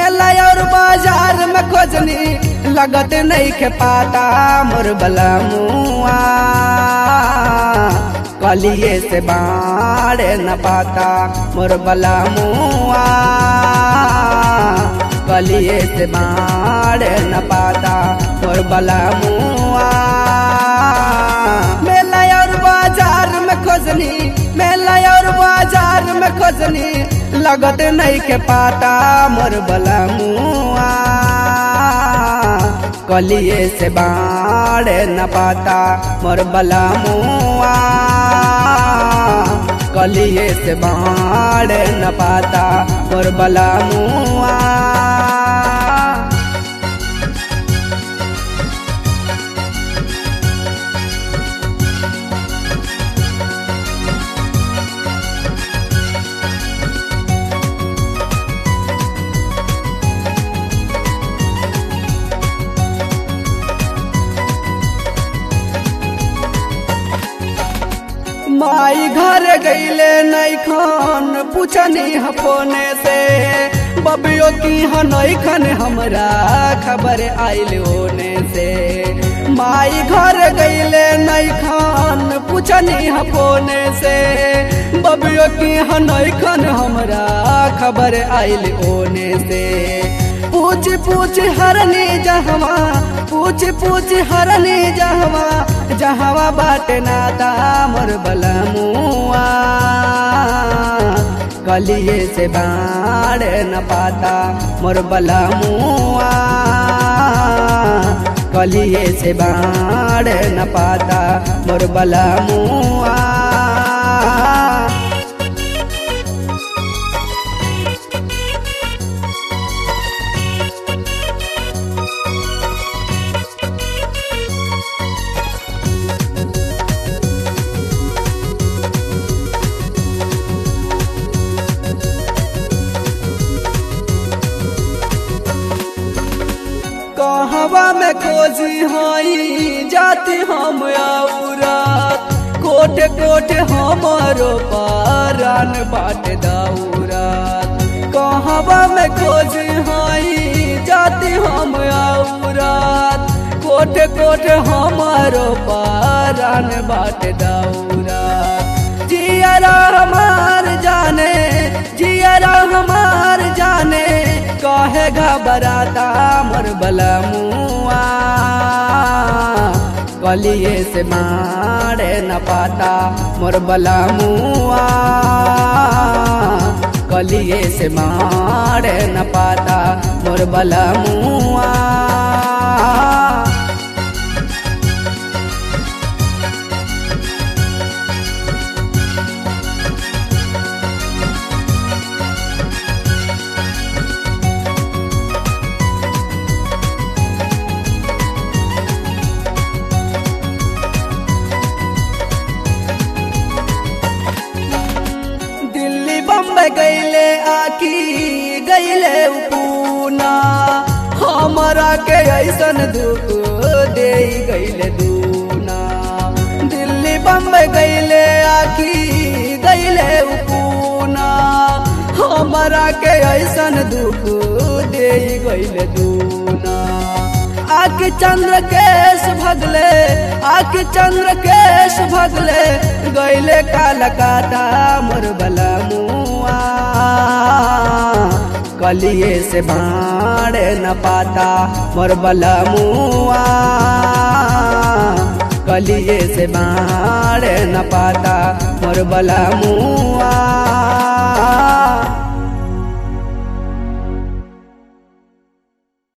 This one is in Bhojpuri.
मेला और बाजार में खोजनी लगत नहीं के पाता मोर बला मुआ कलिए से बाड़े न पाता मोर बला मुआ कलिए से बाड़े न पाता मोर बला मुआ मेला और बाजार में खोजनी मेला और बाजार में खोजनी लगत नहीं के पाता मोर बला मुआ कलिए से बाड़े न पाता मोर बला मुआ कलिए से बाड़े न पाता मोर बला मुआ माई घर गईले नहीं खान पूछनी हफोने से बबियो की हनई खन हमरा खबर आइल होने से माई घर गईले नहीं खान पूछनी हफोने से बबियो की हनई खन हमरा खबर आइल होने से पूछ पूछ हरनी जहवा पूछ पूछ हरनी जहवा जहवा बाटे नाता मोर बलमुआ कलिए से बाड़ न पाता मोर बलमुआ कलिए से बाड़ न पाता मोर बलमुआ कहवा में खोजी हई जाति हम आउरा कोट कोट हमारो पारान बाट दाउरा कहवा में खोजी हई जाति हम आउरा कोट कोट हमारो पारान बाट दाउरा जियरा हमार जाने जियरा हमार जाने कहे घबराता मोर बलमुआ कलिए से मारे न पाता मोर बलमुआ कलिए से मारे न पाता मोर बलमुआ दिल्ली बम्बई गईले आकी गईले पूना हमरा के ऐसन दुख दे गईले दूना दिल्ली बम्बई गईले आकी गईले पूना हमरा के ऐसन दुख दे गईले दूना आके चंद्र केश भगले आके चंद्र केश भगले गईले कालकाता मोर बलमुआ कलिए से बाड़े न पाता मोर बलमुआ कलिए से बाड़े न पाता मोर बलमुआ